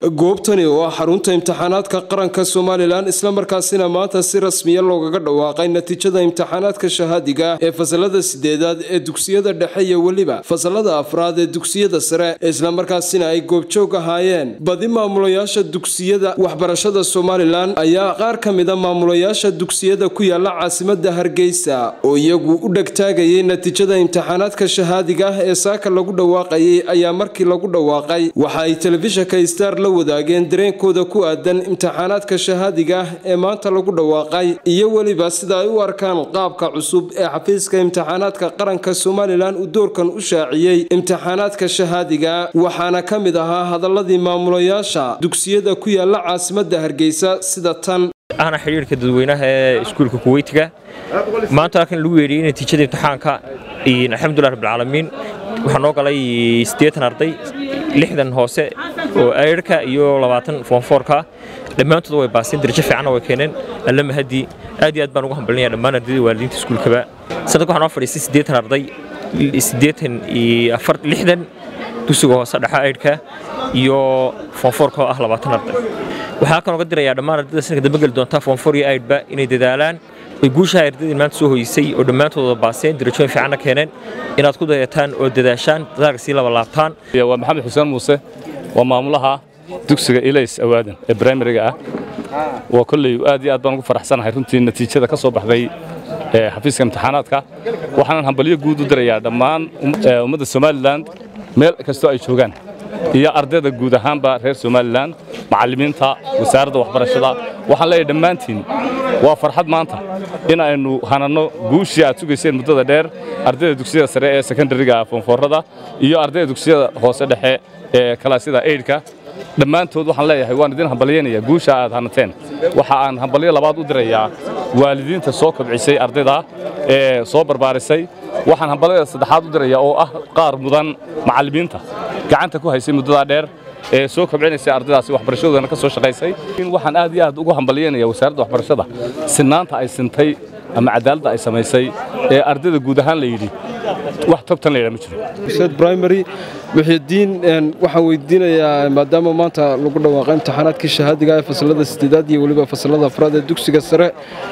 goobtani oo ah xarunta imtixaanaadka qaranka somalilan islamarkaasina maanta si rasmiya loogaga dhawaaqay natiijada imtixaanaadka shahaadiga ee fasalada sideedaad ee dugsiyada dhexe iyo weliba fasalada afraad ee dugsiyada sare islamarkaasina ay goobjoog ahaayeen badi maamulayaasha dugsiyada waxbarashada somalilan ayaa qaar ka mida maamulayaasha dugsiyada ku yaala caasimada hargeysa oo iyagu u dhegtaagayay natiijada imtixaanaadka shahaadiga ah ee saaka lagu dhawaaqayay ayaa markii lagu dhawaaqay waxa ay telefishinka star la wadaageen dareenkooda ku aadan imtixaanaadka shahaadiga ah ee maanta lagu dhawaaqay iyo weliba sida ay u arkaan qaabka cusub ee xafiiska imtixaanaadka qaranka somalilan uu doorkan u shaaciyey imtixaanaadka shahaadiga waxaana ka mid ahaa hadaladii maamulayaasha dugsiyada ku yaala caasimada hargeysa sida tan ahna xidhiirka dadweynaha ee iskuulka kuweytiga maanta halkan lagu yeedhiyey natiijada imtixaanka alxamdulilah rabbilcaalamiin waxaa noo galay siddeetan arday lixdan hoose oo ayrhka iyo labaatan foonfoorka dhammaantood way baaseen darajo fiicanna way keeneen alla mahadii aad iyo aad baan ugu hambalinaya dhammaan ardayda waalidiinta iskuulkaba sanadka waxaa noo fadhiistay siddeetan arday siddeetan iyo afar lixdan dugsiga hoose dhexe ayrhka iyo foonfoorka oo ah labaatan arday waxaa kan oga dirayaa dhammaan ardayda sanadka dambe geli doonta foonfoor iyo aydhba inay dadaalaan way guushaha ardayda maanta soo hoysay oo dhammaantooda baaseen darajooyin fiicanna keeneen inaad ku dayataan oo dadaashaan dadaalka sii labalaabtaan waa maxamed xuseen muuse waa maamulaha dugsiga ilays awaadan ee brimariga ah waa kolley aad iyo aad baan ugu faraxsanahay runtii natiijada ka soo baxday xafiiska imtixaanaadka waxaanan hambalyo guud u dirayaa dhammaan ummadda somalilan meel kastoo ay joogaan iyo ardayda guud ahaanba reer somalilan macallimiinta wasaaradda waxbarashada waxaan leeyahay dhammaantiin waa farxad maanta in aynu hananno guushii aad sugayseen muddada dheer ardayda dugsiyada sare ee sekondariga foonfoorada iyo ardayda dugsiyada hoose dhexe ee kalaasyada eydhka dhammaantood waxaan leeyahay waan idin hambalyaynaya guusha aad hanateen waxa aan hambalyo labaad u dirayaa waalidiinta soo kobcisay ardayda ee soo barbaarisay waxaan hambalyada saddexaad u dirayaa oo ah qaar mudan macallimiinta gacanta ku haysay muddadaa dheer ee soo kobcinaysay ardaydaasi waxbarashadoodana ka soo shaqaysay waxaan aad iyo aad ugu hambalyaynaya wasaaradda waxbarashada sinaanta ay sintay ama cadaaladda ay samaysay ee ardayda guud ahaan la yidhi wax togtan layidhaa ma jiro primary wixiidiin waxaan weydiinayaa maadaama maanta lagu dhawaaqay imtixaanaadkii shahaadiga ee fasalada sideedaad iyo weliba fasalada afraad ee dugsiga sare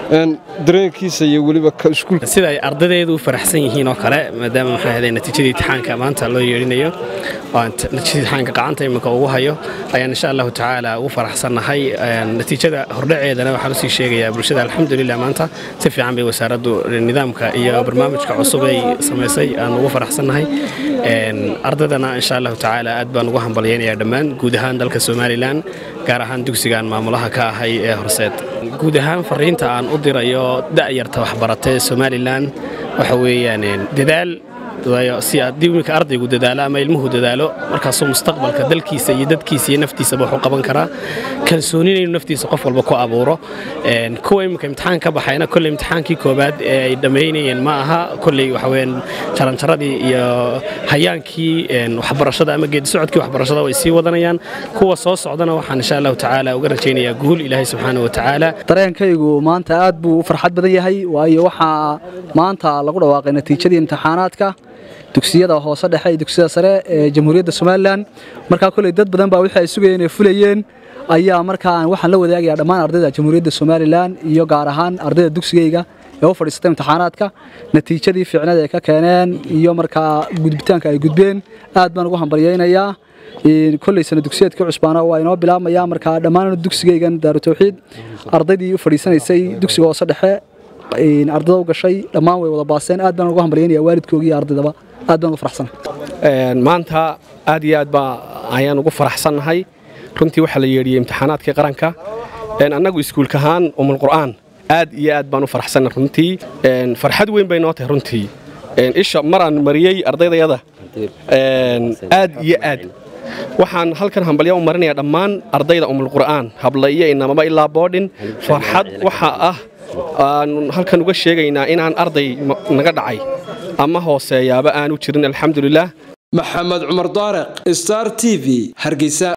dareenkiisa iyo weliba iskuulka sida ay ardaydeedu u faraxsan yihiin oo kale maadaama maxaa ahday natiijadii imtixaanka maanta loo yeedhinayo natiijadii imtixaanka gacanta iminka ugu hayo ayaan insha allahu tacaala ugu faraxsannahay natiijada hordhaceedana waxaan usii sheegayaa bulshada alxamdulilah maanta si fiican bay wasaaraddu nidaamka iyo barnaamijka cusub ay samaysay aan ugu faraxsannahay ardaydana insha allahu tacaala aad baan ugu hambalyaynayaa dhammaan guud ahaan dalka somalilan gaar ahaan dugsigaan maamulaha ka ahay ee horseed guud ahaan fariinta aan u dirayo da'yarta waxbarata ee somalilan waxa weeyaan dadaal si aad iminka ardaygu dadaalo ama ilmuhu dadaalo markaasuu mustaqbalka dalkiisa iyo dadkiisa iyo naftiisaba wax u qaban karaa kalsoonina inuu naftiisa qof walba ku abuuro kuwa iminka imtixaan ka baxayna kolley imtixaankii koobaad ee ay dhammaynayeen ma aha kolley waxaweyaan jaranjaradii iyo hayaankii waxbarashada ama geedi socodkii waxbarashada way sii wadanayaan kuwa soo socdana waxaan insha allahu tacaala uga rajaynayaa guul ilaahay subxaana wa tacaala dareenkaygu maanta aad buu u farxad badan yahay waayo waxaa maanta lagu dhawaaqay natiijadii imtixaanaadka dugsiyada hoose dhexe iyo dugsiyada sare ee jamhuuriyadda somalilan markaa koley dad badan baa wixii ay sugayeen ee fulayeen ayaa markaa waxaan la wadaagayaa dhammaan ardayda jamhuuriyadda somalilan iyo gaar ahaan ardayda dugsigayga ee u fadhiistay imtixaanaadka natiijadii fiicnada ay ka keeneen iyo markaa gudbitaanka ay gudbeen aad baan ugu hambalyaynayaa koley sana dugsiyeedka cusbaana waa inoo bilaabmaya markaa dhammaan dugsigaygan daaru tawxiid ardaydii u fadhiisanaysay dugsiga hoose dhexe ardada u gashay dhammaan way wada baaseen aad baan ugu hambalyaynaya waalidkoogii iyo ardaydaba aad baan ugu faraxsanahay maanta aad iyo aad baa ayaan ugu faraxsannahay runtii waxaa la yeedhiyey imtixaanaadkii qaranka annagu iskuulka ahaan umulqur'aan aad iyo aad baan u faraxsannahay runtii farxad weyn bay noo tahay runtii isha maraan mariyey ardaydayada aad iyo aad waxaan halkan hambalya u marinayaa dhammaan ardayda umulqur'aan habla iyo inamaba ilaa boodhin farxad waxa ah aan halkan uga sheegaynaa inaan arday naga dhacay ama hooseeyaaba aanu jirin alxamdulilah maxamed cumar daariq star t v hargeysa